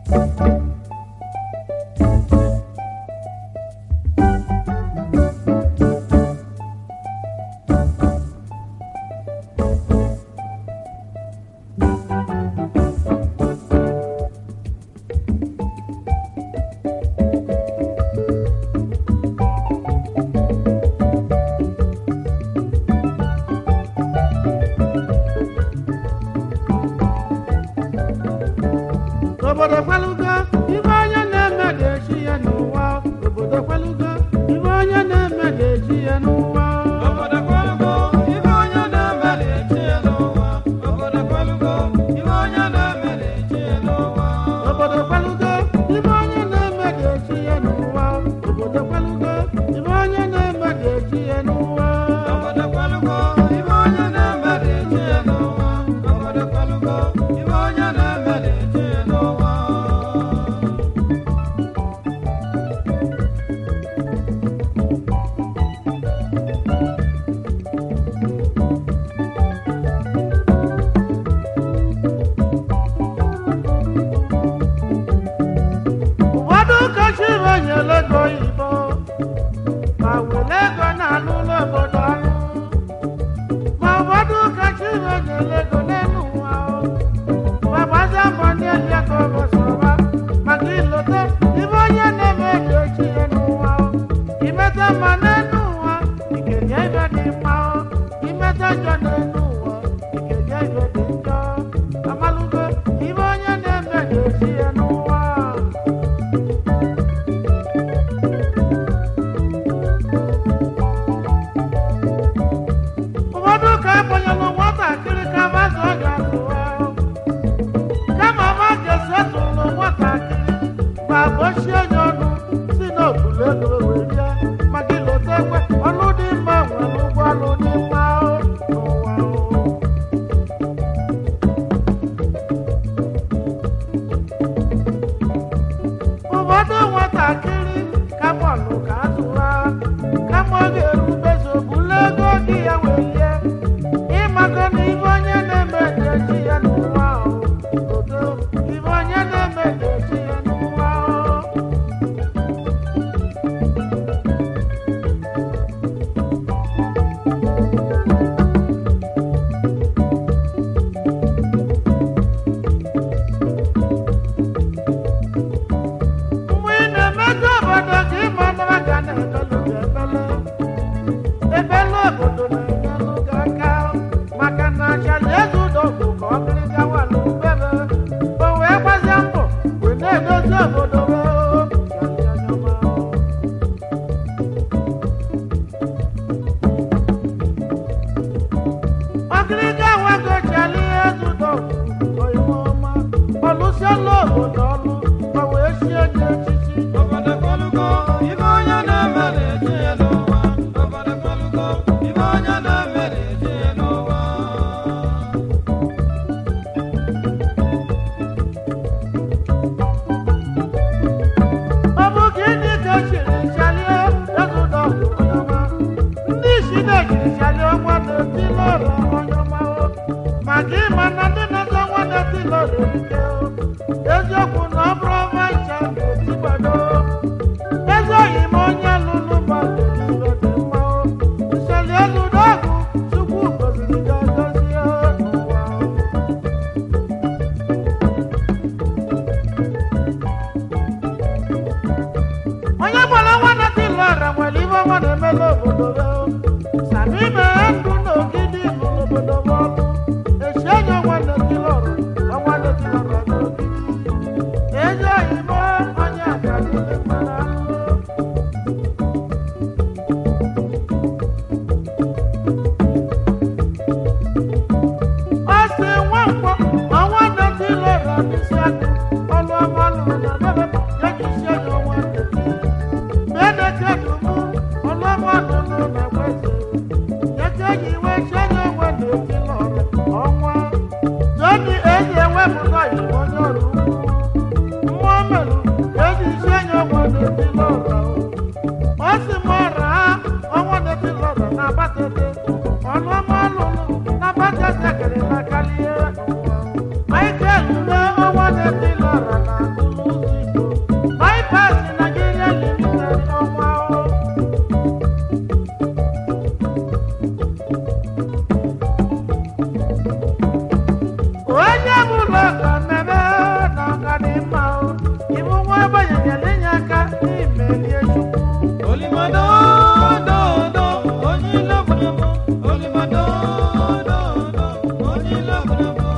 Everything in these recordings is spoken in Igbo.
obodo kwelugo ibe onye na-eme ga-echi ya n'ụwa obodo kwelugo ibe onye na-eme ga-echi ya n'ụwa Obodo kwelugo, ibe onye na-eme na-echi ya n'ụwa. Obodo kwelugo, ibe onye na-eme na-echi ya n'ụwa. obodo kwelugo ibe onye na-eme ga-echi ya n'ụwa obodo kwelugo ibe onye na-eme ga-echi ya n'ụwa Obodo kwelugo, ibe onye na-eme na-echi ya n'ụwa. Obodo kwelugo, ibe onye na-eme na-echi ya n'ụwa. ụfọdụ ụkọchị banyere ego oyibo ma were ego na-alụlụ obodo ọrụ ma ụfọdụ ụkọchị banyere ego n'elu ụwa o. ma gbazie mbọ n'elu ego bụsọba maka ilote ibe onye na-eme dị echi ya n'ụwa o. imeta mma n'elu ụwa ikenye ibe dị mma o. imeta njọ n'elu ụwa ikenye ibe dị njọ amalụgo ibe onye na-eme dị echi ya n'ụwa ụfọdụ ka akpọnyelụ nwatakịrị ka mazụ ọ ga-atụwa kama ma ga-esi etụlụ nwatakịrị ma gbochie onye ọnụ si n'okpuru ego wee rie maka ilote ekwe ọlụ dị mma nwere ụgwọ ọlụ dị mma o, n'ụwa o. ụfọdụ nwatakịrị ka bọọlụ ka atụwa kama ọ ga-erubezi obula ego gị ya wee lie ịmaka na ibe onye na-eme ga-echi ya n'ụwa ahụ odo ibe onye na-eme ga-echi ya n'ụwa ahụ mgbe ị na-emeju obodo ka ịma nara ga na-ebelu gị ebele ebele obodo na-enyelụ gị aka maka na achali eze ụdọgwụ ka ọ bịrị gawa n'ubebe o wee gbazie mbọ wee na-edozi obodo wee chali anya ọma. ọkịrịga nwago chali eze ụdọgwụ oyime ọma ọlụsiela obodo ọlụ ma wee sie nye echichi Obodo kwelugo, ibe onye na-eme na-echi ya n'ụwa. Obodo kwelugo, ibe onye na-eme na-echi ya n'ụwa. ọ bụ gịnị ka echiri chalie ezụdọ onyeọma ndị isi na-ejiri chalie ọnwa na-etile ọrụ onyeọma o maka ịma na ndị na-azọ nwa na-etile ọrụ erike o eziokwu na ọ bụrụ ọma ncha na-etigbado ezi oyi ma onye lụrụ mmadụ niile dị mma o nchali ezụdọ ọgụ chukwu goziri gị agozie n'ụwa o onye gbara nwa na-eti lọra nwere ibe ọma na-emela obodo ya sami mee ndụ na ogidi lụrụ obodo m ọlụ echi enye ọnwa na-eti lọra ọnwa na-eti lọra n'ogidi ụlọ ka mmemme na ọga dị mma o ibu nwa agbanyeghị inye aka n'imelie chukwu Olimadododo, onye ile gbadagba. Olimadododo, onye ile gbadagba.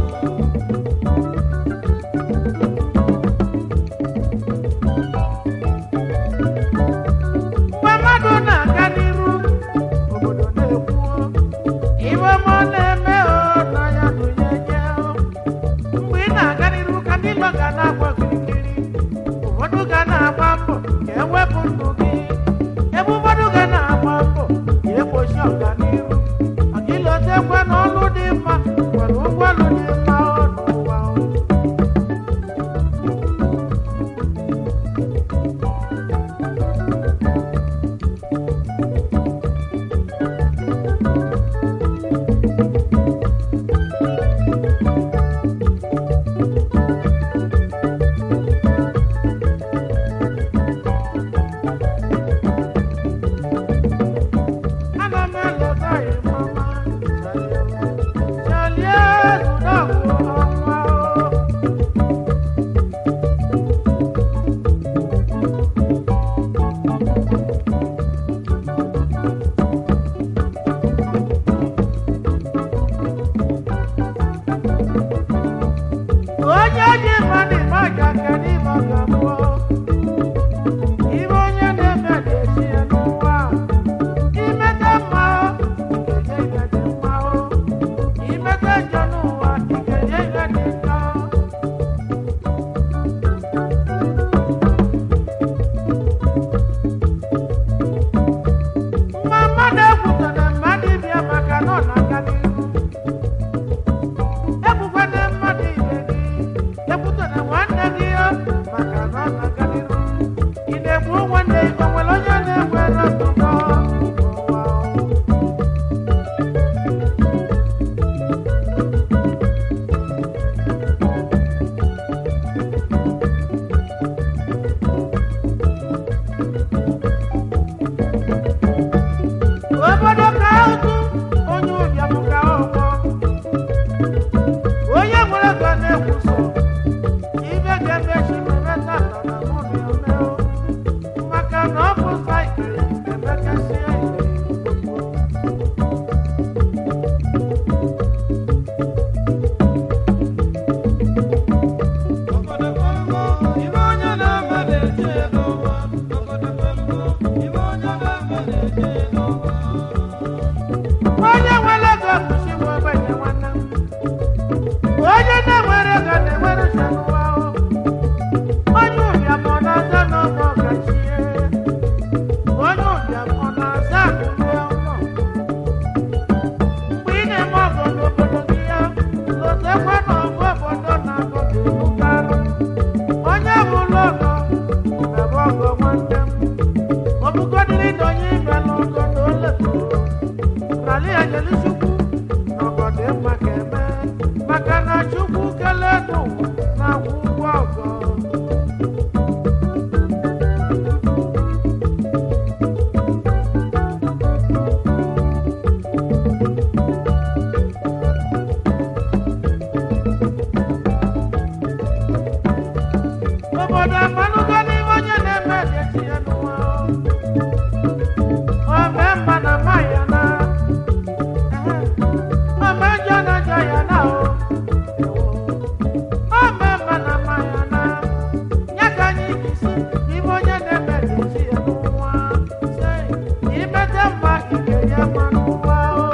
mgbe mmadụ na-aga n'iru obodo na-ekwuo iwe ma ọ na-eme o na ya dụnye nye o mgbe ị na-aga n'iru ka ndị ilo ga na-agba kirikiri ụfọdụ ga na-agba mbọ ka ewepụ ndụ gị ebe ụfọdụ ga na-agba mbọ ka egbochi ọganiru ọdịlotekwe na ọlụ dị mma nwere ụgwọ ọlụ dị mma ọ n'ụwa o Ana m eleta ịmama chalie zụdọgwụ ọnwa o onye ji mmadụ ịmaja kedu ime ọ ga-abụọ ibe onye na-eme ga-esi ya n'ụwa a. imete mma o ga-enye ihe dị mma o imete njọ n'ụwa ị ga-enye ihe dị njọ mma mmadụ ekwutara mmadụ ịbịa maka na ọ na-aga n'ihu ekwukwana mmadụ ibe gị ekwutara nwanne gị ya maka na ọ na-aga n'ihu ị na-egbu nwanne gị o nwere onye na-enwere ntụkọ n'ụwa o? obodo ka ụtụ onye ụbịam ka ọgbọ onye nwere ego na-ekwuso ibe ga-emechi mmeta nọ na mụ na omeo maka na ọ bụ saịkịl emekasie Obodo kwelugo, ibe onye na-eme na-eche n'ụwa. Obodo kwelugo, ibe onye na-eme na-eche n'ụwa. onye nwere ego bụchi nwe ogbenye nwanne m onye na-enwere ego na-enwere uche n'ụwa o. onye ụbịam ọ na-aza n'ọgbọ ọkachie onye ụbịam ọ na-aza akụrụ ọnụ mgbe ị na-eme ọgọ n'obodo gị ya lotekwa na ọgụ obodo na-agụ ga-ebukarị onye bụrụ ọgọ na-abụ ọgọ nwanne m ọbụgodịrị na onye ibe n'ọgọ na o letụrụ rali anyelu chukwu n'ọgọdụ mma ka eme maka na chukwu kelee n'ụwa na-akwụ ụgwọ ọgọ obodo amalụgo n'ihe onye na-eme dị echi ya n'ụwa o mee mma na mma ya na ome njọ na njọ ya na o o mee mma na mma ya na ya ka anyị jisi n'ime onye na-eme dị echi ya n'ụwa sị imete mma ike ya mma n'ụwa o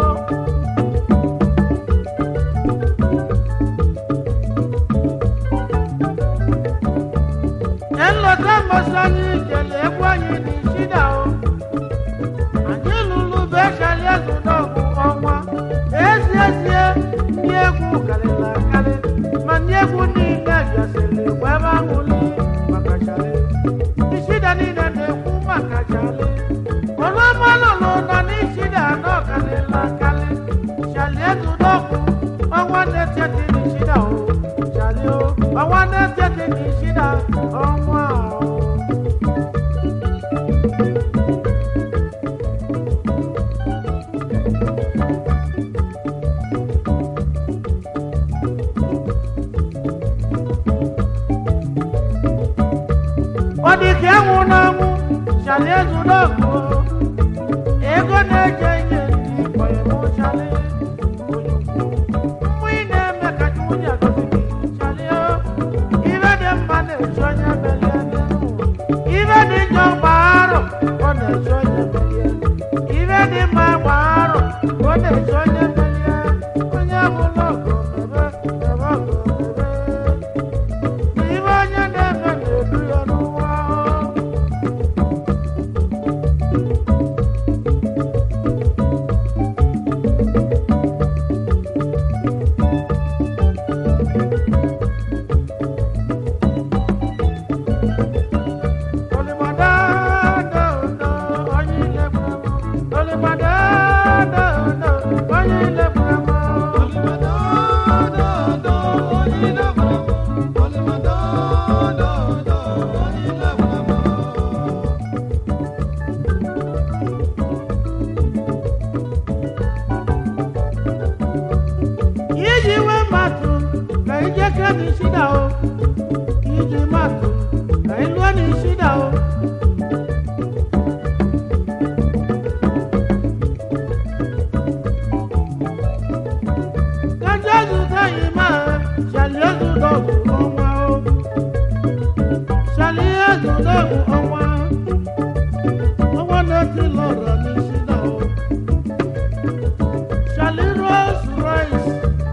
nlọta mmasị anyị jere egwu anyị n'ishida o anyị lụrụ bechali azụ n'ọgwụ ọnwa ezi ezie ndị egwu karịrị akarị ma ndị egwu niile bịasịrị egwu ebe ahụli maka chali ishida niile na-ekwu maka chali ọlụọma lụrụ nọ n'ishida anọ karịrị akarị chali ezụ n'ọgwụ ọnwa na-eteti n'ishida o chali o ọnwa na-eteti n'ishida ọnwa o Shali ezudogu ego na-eje ihe ndị kpọrọ mụ shali onye ukwu mmụ ị na-eme ka nwunye agọzi gị shali o ibe dị mma na-eji onye melie n'ụwa ibe dị njọ gbaarọ ọ na-eji onye melie ibe dị mma gbaarọ ọ na-eji onye melie onye ọbụla ọgụ mebe mebe ọgụ mebe ibe onye na-eme na-edu ya n'ụwa iji wee matụ ka ije ke n'isi da o iji matụ ka ịlụọ n'isi da o ka jesu teghị ma shali ezudogwu ọnwa o shali ezudogwu ọnwa ọnwa na-eti lọrọ n'isi da o shali rose rice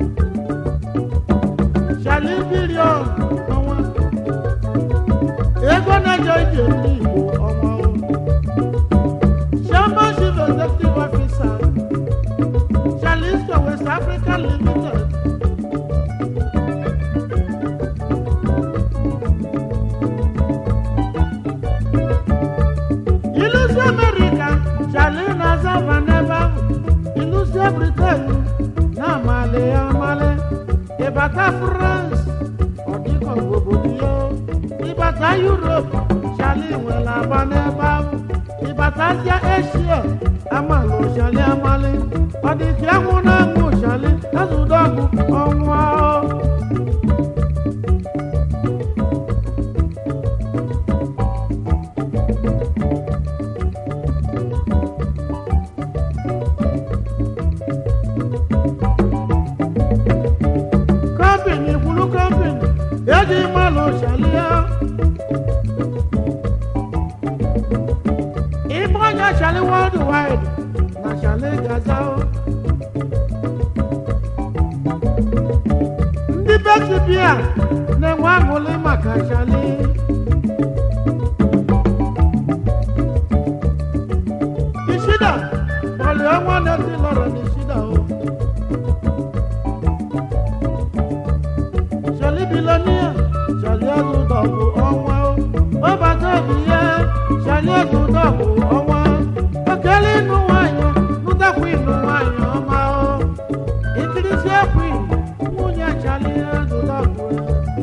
shali bilion ọnwa ego na-eje ije ndị igbo ọnwa o chairman chief executive officer shalisto west africa limited ilusi america shali na-aza ma n'ebe ahụ ilusi britain na-amali ya amali ịbata france ọ dịka obodo ya ịbata europe shali nwere agba n'ebe ahụ ịbata asia asia amalụ shali amali ọ dị ka anwụ na-anwụ shali ezudogwu ọnwa o. kọ́mpìnì ìkúlú kọ́mpìnì èjì máa lọ ṣàlíyá. ìbọnyà ṣàlí world wide na ṣàlí gaza o. ndị beti bia na-enwe aṅụlị maka ṣàlí. ìṣídà ọ̀lì ọnwa na-esi lọrọ n'ìṣídà o. Ṣọlí bilonia, ṣọlí ẹ̀sùn dọ̀bù ọ̀wá o. Ó bá tóbi yẹ, ṣọlí ẹ̀sùn dọ̀bù ọ̀wá. Òkèlè inú wáyọ̀, núdàkú inú wáyọ̀ ọmọ o. Ìtìrísí ẹ̀kú yìí, nwunye ṣọlí ẹ̀sùn dọ̀bù ẹ̀.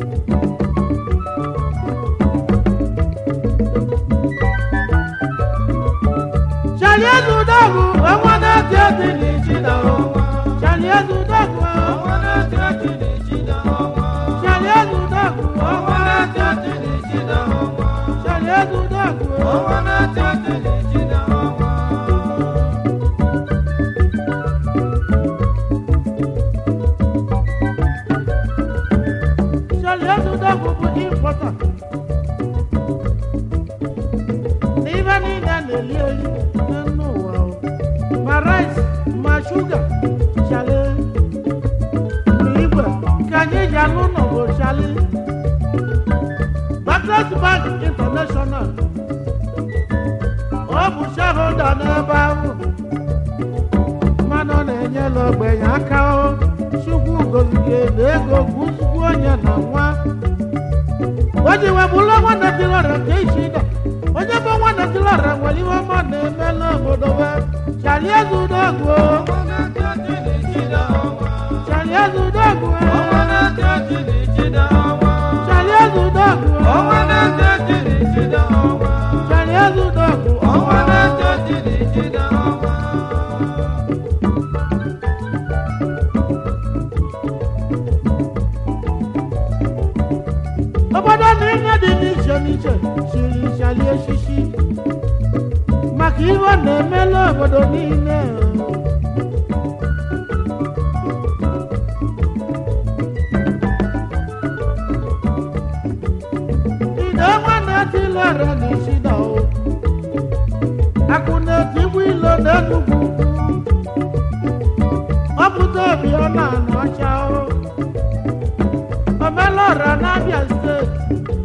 Ṣọlí ẹ̀sùn dọ̀bù ọmọ náà tí ó ti lè jí náà o. Ṣọlí ẹ̀sùn dọ̀bù ẹ̀. Ṣọlí ẹ̀sùn dọ̀bù ọmọ náà tí ó ti lè jí náà o. Ṣọlí ẹ̀sùn dọ̀bù ẹ̀. Ṣọlí ẹ̀sùn dọ̀bù bụ importer. N'ibe niile na-eli elu n'elu ụwa o. Ma rice, ma shuga, Ṣọlí. Ma igwe ka anyị ji alụ ụlọ bụ Ṣọlí. Barclays Bank International. Ọ bụ shareholder n'ebe ahụ. Mmanụ ọ na-enyela ogbenye aka o. Chukwu gozige na ego gwuzigbu onye na nwa. O ji wee bụrụ nwanne dị lọrọ nke isi ịda. Onye bụ nwanne dị lọrọ nwere ihe ọma na-eme n'obodo be. Ṣàlí ezudogwu o. Ṣàlí ezudogwu o. Ṣàlí ezudogwu o. Ṣàlí ezudogwu ọnwa. obodo na ihe dị n'iche n'iche chiri Ṣàlí echichi maka ihe ọ na-emela obodo niile ide nwanne tilere n'ishida o akụ na-etigbu ilo n'enugwu ọ pụta obi ọ na-anọ ọcha o omelọra n'abịa steeti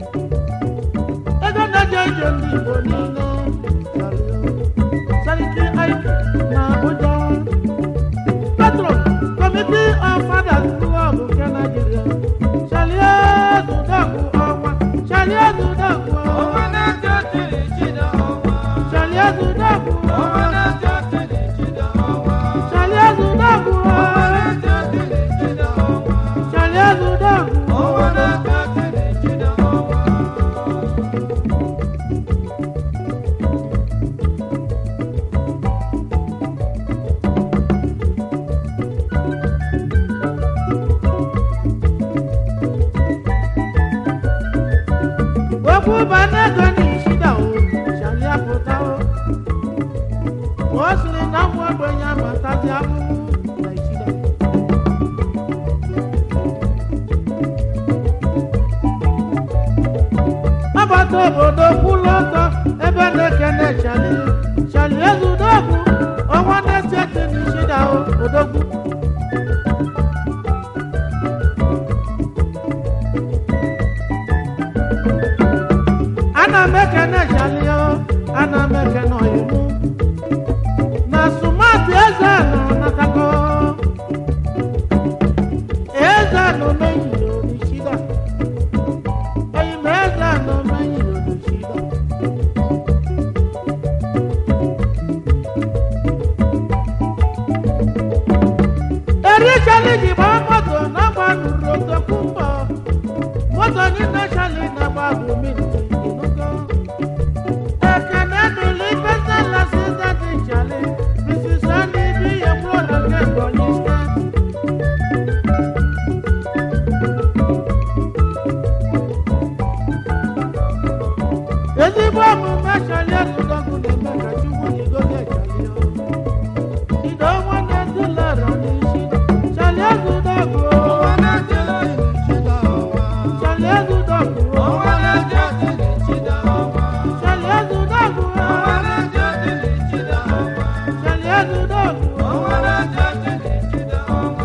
ego na-eje ije ndị igbo niile sariki aiki na abuja petro committee of fathers club nke nigeria chalie zudogwu ọnwa chalie zudogwu ọnwa na-eje tiri chida ọnwa chalie zudogwu ọnwa na-eje tiri chida ọnwa chalie zudogwu ọnwa na-eje tiri chida ọnwa chalie zudogwu ọnwa na-eje tiri chida ọnwa okwu banego n'ishida o chalie pụta o o siri na ụmụ ogbenye amatazi ahụhụ na ishida agbata obodo kwụlụ ọtọ ebe na-ekene chali chali ezudogwu ọnwa na-eti n'ishida o odogwu ana m ekene chali o ana m ekene oyimu na sumati eze nọ natago eze nọ menyiri onishida oyime eze nọ menyiri onishida erichali ji gbaa moto na gbanuru otokwu mbọ moto niile chali na gbagbu minti inugo ekene dịrị pesala sita dị chali bisisa n'ibi ya mụrụ na nke ebonyi steeti ezigbo omume chali ezudogwu na-eme ka chukwu jigozi echali ya ido nwanne ndị lara n'isi chali ezudogwu ọnwa na-eje tiri chida ọnwa chali ezudogwu ọnwa na-eje tiri chida ọnwa chali ezudogwu ọnwa na-eje tiri chida ọnwa chali ezudogwu ọnwa na-eje tiri chida ọnwa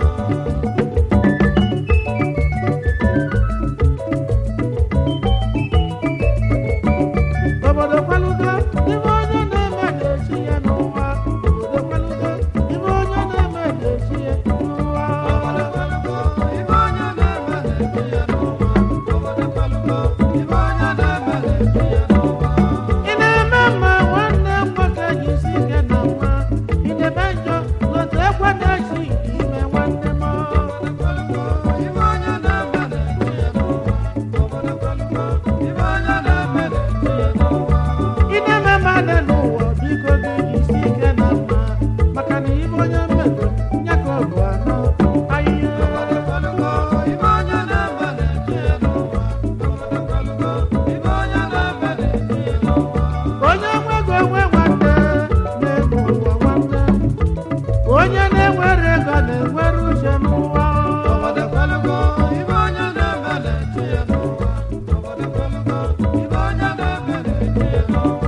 obodo kwalugo ibe onye na-eme ga-echi ya n'ụwa obodo kwalugo ibe onye na-eme ga-echi ya n'ụwa Obodo kwalugo, ibe onye na-eme na-eji ya n'ụwa. Obodo kwalugo, ibe onye na-eme na-eji ya n'ụwa. ị na-eme mma nwanne m nwoke jisi ike na nwa ị na-eme njọ otu ekwe na-echi ime nwanne m Obodo kwalugo, ibe onye na-eme na-eji ya n'ụwa. Obodo kwalugo, ibe onye na-eme na-eji ya n'ụwa. ị na-eme mmadụ n'ụwa biko gị jisi ike na mma maka na ibe onye mmego ya ka ọ bụ anọ ahịhịa Obodo kwalugo, ibe onye na-eme na-eji ya n'ụwa. Obodo kwalugo, ibe onye na-eme na-eji ya n'ụwa. onye nwego onwe nwanne na-eme ụwa nwanne onye na-enwere ego na-enwere uche n'ụwa Obodo kwalugo, ibe onye na-eme na-eji ya n'ụwa. Obodo kwalugo, ibe onye na-eme na-eji ya n'ụwa.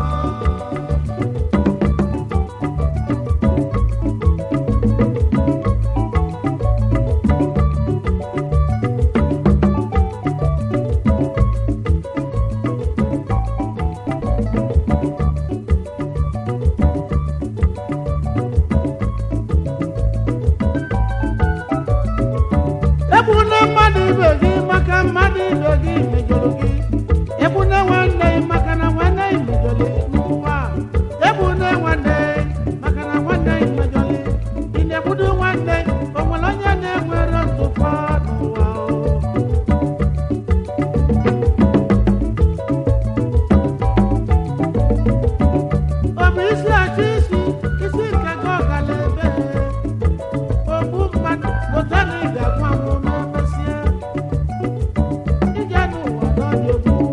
egbuna mmadụ ibe gị maka mmadụ ibe gị mejọrọ gị egbuna nwanne gị maka na nwanne gị mejọrọ n'ụwa egbuna nwanne gị maka na nwanne gị mejọrọ ị na-egbudu nwanne o nwere onye na-enwere ntụpọ n'ụwa o? ọ bụ isi achị isi isi nke gị ọgala ebe ogbu mmadụ lụta na ị ga-agwa anwụ ma mesịa ije n'ụwa n'ọdị ogbu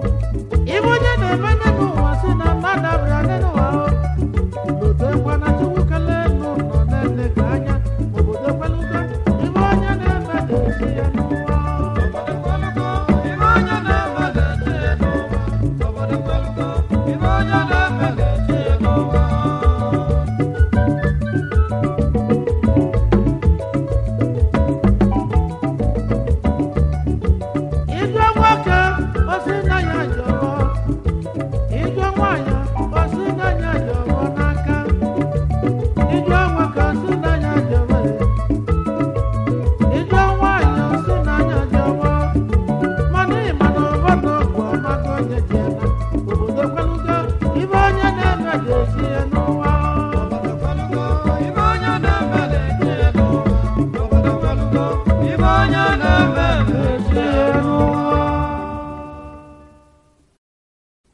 ga-esi